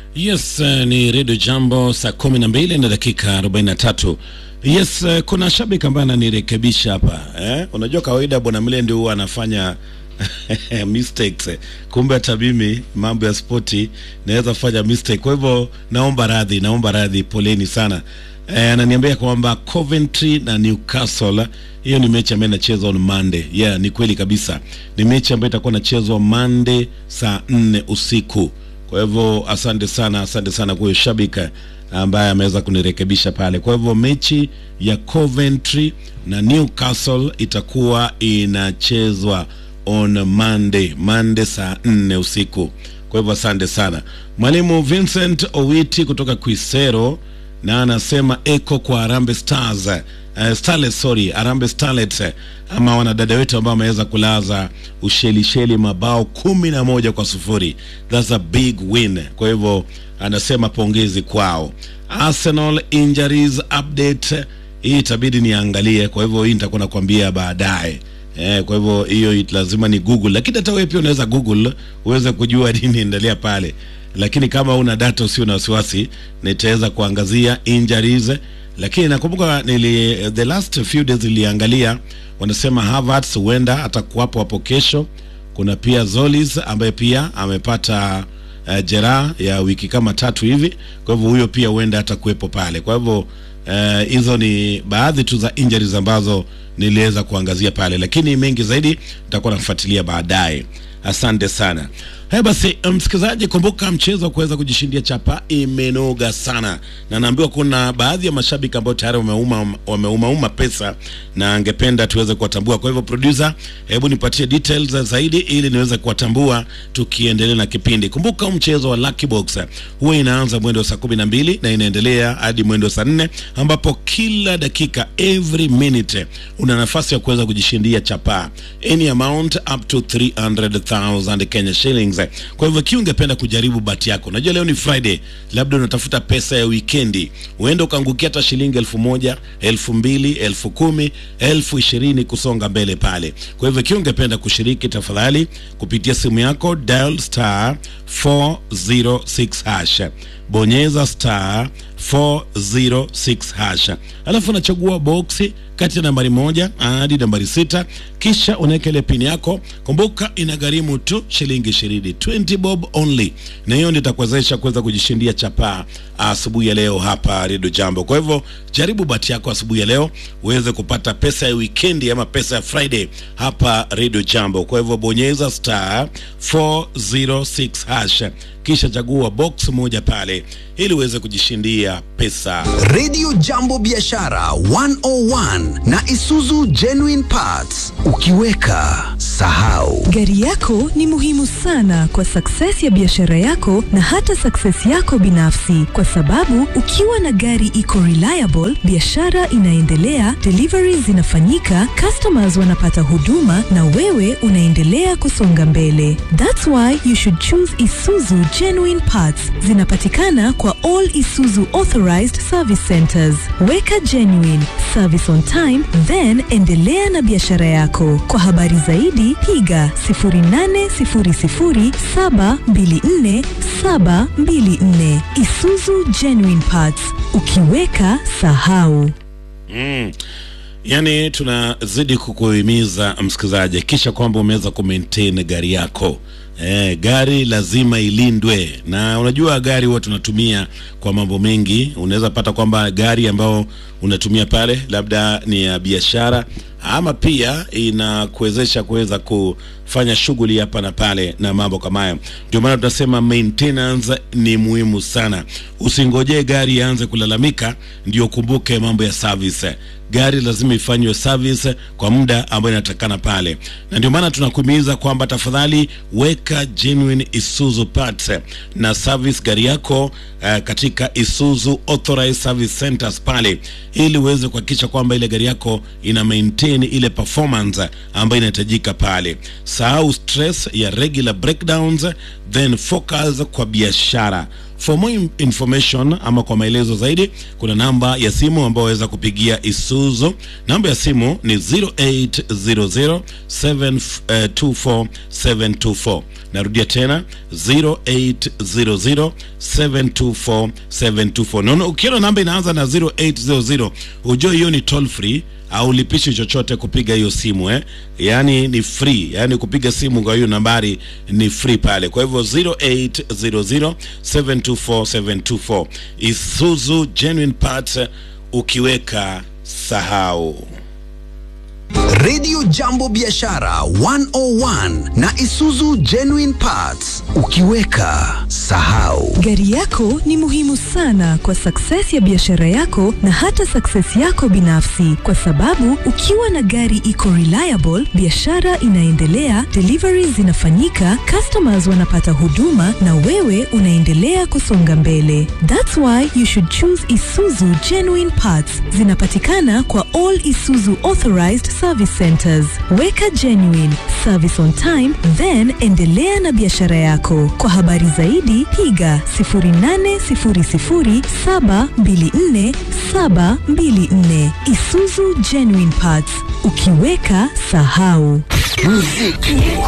Yes, uh, ni redio Jambo saa kumi na mbili na dakika arobaini na tatu. Yes, uh, kuna shabiki ambaye ananirekebisha hapa eh? Unajua kawaida bwana Mle ndio huwa anafanya mistakes. Kumbe hata mimi mambo ya spoti naweza fanya mistake, kwa hivyo naomba radhi, naomba radhi, poleni sana. Eh, ananiambia kwamba Coventry na Newcastle hiyo ni mechi ambayo inachezwa on Monday. Yeah, ni kweli kabisa, ni mechi ambayo itakuwa inachezwa Monday saa nne usiku. Kwa hivyo asante sana, asante sana kwa huyo shabiki ambaye ameweza kunirekebisha pale. Kwa hivyo mechi ya Coventry na Newcastle itakuwa inachezwa on Monday, Monday saa nne usiku. Kwa hivyo asante sana mwalimu Vincent Owiti kutoka Quisero, na anasema eko kwa Harambee Stars uh, Starlets, sorry, Harambee Starlets ama wanadada wetu ambao wameweza kulaza Ushelisheli mabao kumi na moja kwa sufuri. That's a big win. Kwa hivyo anasema pongezi kwao. Arsenal injuries update hii itabidi niangalie, kwa hivyo hii nitakuwa nakwambia baadaye. Eh, kwa hivyo hiyo lazima ni Google, lakini hata wewe pia unaweza Google uweze kujua nini endelea pale, lakini kama una data usio na wasiwasi, nitaweza kuangazia injuries lakini nakumbuka nili the last few days niliangalia, wanasema Havertz huenda atakuwapo hapo kesho. Kuna pia Zolis ambaye pia amepata uh, jeraha ya wiki kama tatu hivi, kwa hivyo huyo pia huenda atakuwepo pale. Kwa hivyo hizo uh, ni baadhi tu za injuries ambazo niliweza kuangazia pale, lakini mengi zaidi nitakuwa nafuatilia baadaye. Asante sana. Haya basi, msikilizaji, kumbuka mchezo wa kuweza kujishindia chapa imenoga sana, na naambiwa kuna baadhi ya mashabiki ambao tayari wameuma wameumauma pesa na angependa tuweze kuwatambua. Kwa hivyo, producer, hebu nipatie details zaidi ili niweze kuwatambua tukiendelea na kipindi. Kumbuka mchezo wa Lucky Box huwa inaanza mwendo wa saa kumi na mbili na inaendelea hadi mwendo wa saa nne ambapo kila dakika every minute una nafasi ya kuweza kujishindia chapa any amount up to 300,000 Kenya shillings. Kwa hivyo kiu ungependa kujaribu bahati yako, najua leo ni Friday, labda unatafuta pesa ya wikendi, uende ukaangukia hata shilingi elfu moja elfu mbili elfu kumi elfu ishirini kusonga mbele pale. Kwa hivyo kiu ungependa kushiriki, tafadhali kupitia simu yako dial star 406 hash bonyeza star 406 hash, alafu unachagua boksi kati ya nambari moja hadi nambari sita, kisha unaweka ile pini yako. Kumbuka inagharimu tu shilingi ishirini, 20 bob only, na hiyo ndio itakuwezesha kuweza kujishindia chapaa asubuhi ya leo hapa Redio Jambo. Kwa hivyo jaribu bahati yako asubuhi ya leo uweze kupata pesa ya wikendi ama pesa ya Friday hapa Redio Jambo. Kwa hivyo bonyeza star 406 hash kisha chagua box moja pale ili uweze kujishindia pesa. Radio Jambo Biashara 101 na Isuzu Genuine Parts. Ukiweka sahau. Gari yako ni muhimu sana kwa success ya biashara yako na hata success yako binafsi, kwa sababu ukiwa na gari iko reliable, biashara inaendelea, deliveries zinafanyika, customers wanapata huduma na wewe unaendelea kusonga mbele. That's why you should choose Isuzu Genuine Parts. Zinapatikana kwa all Isuzu authorized service centers. Weka genuine service on time, then endelea na biashara yako. Kwa habari zaidi piga 0800724724. Isuzu Genuine Parts, ukiweka sahau. Mm. Yaani tunazidi kukuhimiza msikilizaji, kisha kwamba umeweza kumaintain gari yako. Eh, gari lazima ilindwe, na unajua gari huwa tunatumia kwa mambo mengi. Unaweza pata kwamba gari ambayo unatumia pale labda ni ya biashara, ama pia inakuwezesha kuweza kufanya shughuli hapa na pale na mambo kama hayo. Ndio maana tunasema maintenance ni muhimu sana. Usingojee gari ianze kulalamika ndio kumbuke mambo ya service gari lazima ifanywe service kwa muda ambao inatakana pale, na ndio maana tunakuhimiza kwamba tafadhali weka genuine Isuzu parts na service gari yako uh, katika Isuzu authorized service centers pale, ili uweze kuhakikisha kwamba ile gari yako ina maintain ile performance ambayo inahitajika pale. sahau stress ya regular breakdowns then focus kwa biashara for more in- information ama kwa maelezo zaidi kuna namba ya simu ambayo waweza kupigia isuzu namba ya simu ni 0800 724 724 narudia tena 0800 724 724 naona ukiona namba inaanza na 0800 ujue hiyo ni toll free haulipishi chochote kupiga hiyo simu eh? yaani ni free yaani kupiga simu kwa hiyo nambari ni free pale kwa hivyo 0800 724 724 isuzu genuine parts ukiweka sahau Radio Jambo Biashara 101 na Isuzu Genuine Parts. Ukiweka sahau. Gari yako ni muhimu sana kwa success ya biashara yako na hata success yako binafsi, kwa sababu ukiwa na gari iko reliable, biashara inaendelea, deliveries zinafanyika, customers wanapata huduma na wewe unaendelea kusonga mbele. That's why you should choose Isuzu Genuine Parts. Zinapatikana kwa all Isuzu authorized service centers. Weka genuine service on time, then endelea na biashara yako. Kwa habari zaidi piga 0800724724 Isuzu Genuine Parts. Ukiweka sahau. Muziki